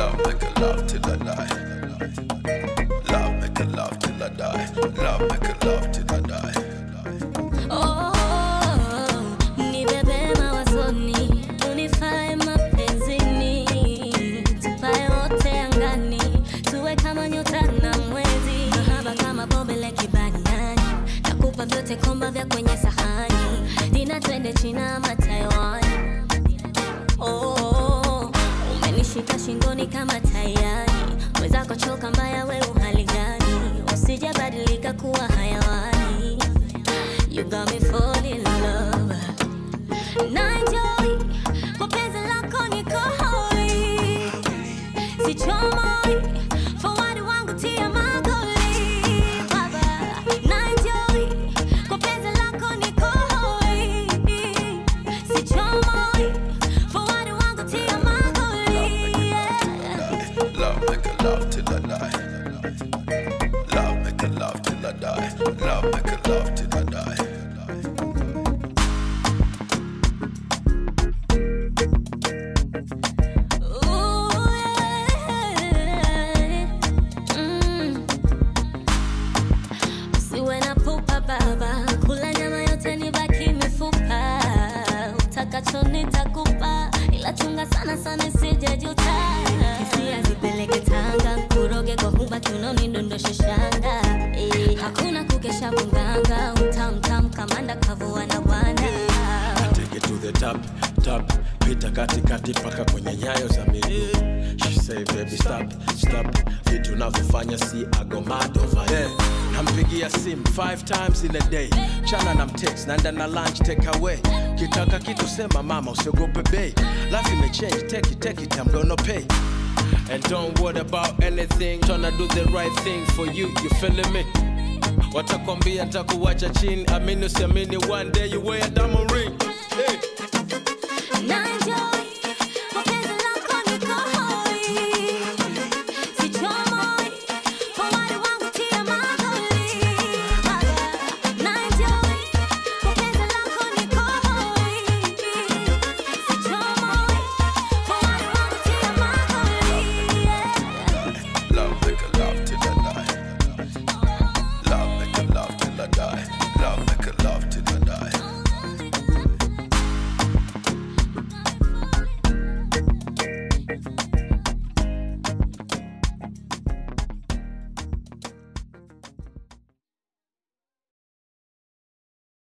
Love make a love till I die. Love make a love till I die. Love make a love till I die. Oh, nibebe mawazoni, unifae mapenzini, tupae wote angani, tuwe kama nyota na mwezi, mahaba kama bombe la kibaniani, nakupa vyote komba vya kwenye sahani, dina twende China ama Taiwan. Oh, umenishika shingoni kama tayari, mwenzako choka mbaya, we uhali gani? Usijabadilika kuwa hayawani. You got me falling in love. Na enjoy kwa penzi lako niko hoi, sichomoi forward wangu tia magoli baba. Na enjoy kwa penzi lako niko hoi, sichomoi forward wangu tia magoli yeah. Love make a love till I die. Love make a love till I die. Love make a love till I die. Ooh, yeah. Mm. Usiwe na pupa baba, kula nyama yote nibaki mifupa, utakacho nitakupa, ila chunga sana sana isije juta. Hisia zipeleke Tanga, kuroge kwa huba kiunoni, ndondoshe shanga eh. Hakuna kukesha kunganga, utamtam kamanda kavua na bwana Take it to the top, top pita katikati paka kwenye nyayo za miguu She say baby stop, stop vitu navyofanya si agomado yeah. nampigia simu five times in a day chana na mtext naenda na lunch take away kitaka kitu sema mama usiogope bei life imechange take it, take it, I'm gonna pay And don't worry about anything Tryna do the right thing for you, you feeling me? Watakwambia ntakuwacha chini Amini usiamini one day you wear a diamond ring